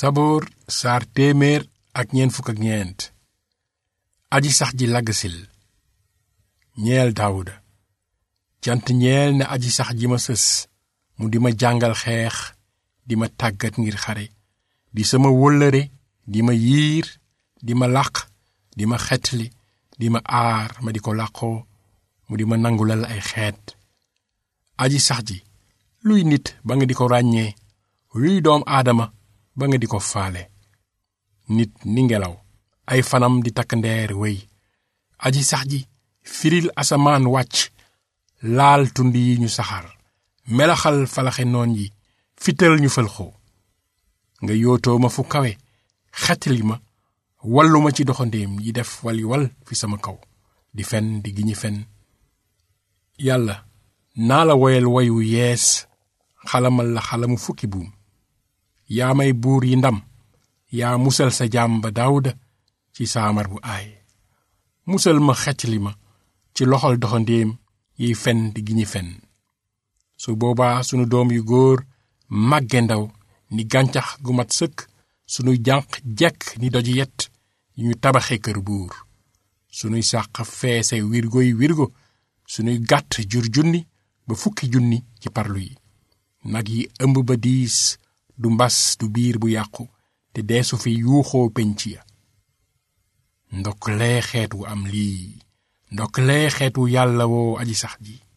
saboor saar téeméer ak ñeent fukk ak ñeent aji sax ji laggasil ñeel daawuda cant ñeel ne aji sax ji ma sës mu di ma jàngal xeex di ma tàggat ngir xare di sama wóllëre di ma yiir di ma làq di ma xetli di ma aar ma di ko làqoo mu di ma nangulal ay xeet aji sax ji luy nit ba nga di ko ràññee luy doom aadama ba nga di ko faale nit ni ngelaw ay fanam di takk ndeer wéy aji sax ji firil asamaan wàcc laal tund yi ñu saxaar melaxal falaxe noon yi fital ñu fëlxoo nga yootoo ma fu kawe xetli ma wallu ma ci doxandéem yi def wali wal fi sama kaw di fen di giñi fen yàlla naa la woyal woyu yees xalamal la xalamu fukki buum yaa may buur yi ndam yaa musal sa jaam ba daawuda ci saamar bu aay musal ma xecli ma ci loxol doxandéem yiy fen di giñi fen su boobaa sunu doom yu góor màgge ndaw ni gàncax gu mat sëkk sunuy jànq jekk ni doji yet yu ñu tabaxe kër buur sunuy sàq feese wirgoy wirgo sunuy gàtt jur junni ba fukki junni ci parlu yi nag yi ëmb ba diis du mbas du biir bu yàqu te deesu fi yuuxoo penc ya ndokk lee xeet wu am lii ndokk lee xeet wu yàlla woo aji sax ji